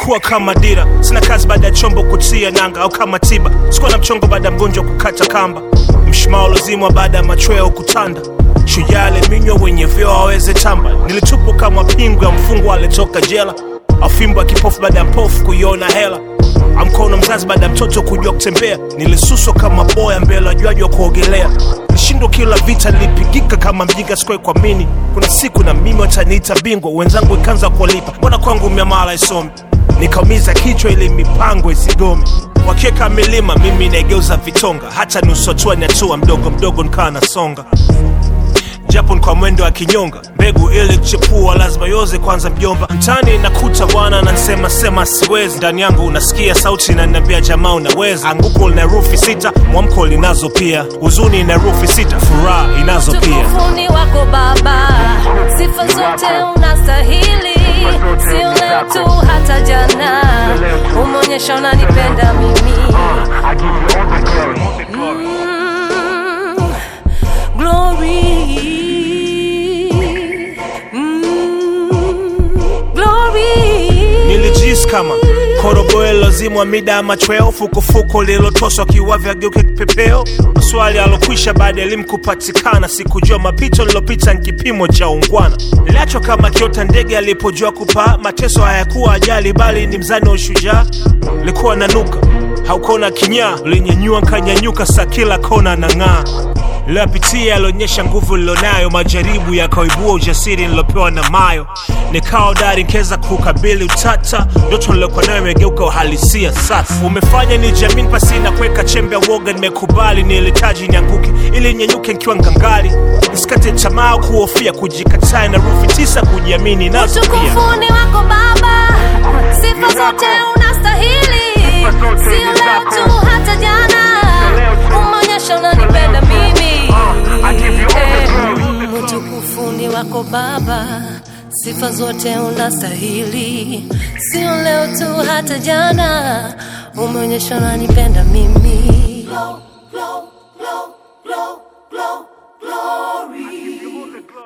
umekuwa kama dira sina kazi baada ya chombo kutia nanga au kama tiba sikuwa na mchongo baada ya mgonjwa kukata kamba mshumaa ulozimwa baada ya machweo kutanda shujaa aliminywa wenye vyeo aweze tamba nilitupwa kama pingu ya mfungwa alitoka jela afimbo ya kipofu baada ya mpofu kuiona hela amkono mzazi baada ya mtoto kujua kutembea nilisuswa kama boya mbele ajuaji wa kuogelea nishindwa kila vita nilipigika kama mjinga sikuwahi kuamini kuna siku na mimi wataniita bingwa wenzangu ikaanza kuwalipa mbona kwangu miamala isomi nikaumiza kichwa ili mipango isigome wakiweka milima mimi naigeuza vitonga hata nusu hatua ni hatua mdogo mdogo nikawa nasonga japo ni kwa mwendo wa kinyonga mbegu ili kuchepua lazima yoze kwanza mjomba mtani nakuta bwana nansema sema siwezi ndani yangu unasikia sauti inaniambia jamaa unaweza anguko lina rufi sita mwamko linazo pia huzuni ina rufi sita furaha inazo pia Utukufuni wako Baba, sifa zote unastahili, sio leo tu, hata jana umeonyesha unanipenda mimi. I give you all the glory. Mm, glory. Mm, glory. nilijisi kama korogoe lozimwa mida ya machweo fukufuku lililotoswa kiwavya geuke kipepeo maswali alokwisha baada ya elimu kupatikana sikujua mapito nilopita ni kipimo cha ungwana niliachwa kama kiota ndege alipojua kupaa mateso hayakuwa ajali bali ni mzani wa ushujaa likuwa nanuka haukona kinyaa linyanyua nkanyanyuka sa kila kona na ng'aa liloyapitia yalionyesha nguvu lilonayo majaribu yakaibua ujasiri nilopewa na mayo nikawa dari nkeza kukabili utata ndoto nilokuwa nayo imegeuka uhalisia sasa umefanya ni jamini pasina kuweka chembe ya woga nimekubali nilihitaji nianguke ili nyenyuke nkiwa ngangali nisikate tamaa kuhofia kujikataa na rufi tisa kujiamini nazo pia Utukufuni wako Baba, sifa zote unastahili, sio leo tu, hata jana umeonyesha unanipenda mimi. Eh, Utukufuni wako Baba, sifa zote unastahili, sio leo tu, hata jana umeonyesha unanipenda mimi. glow, glow, glow, glow, glory.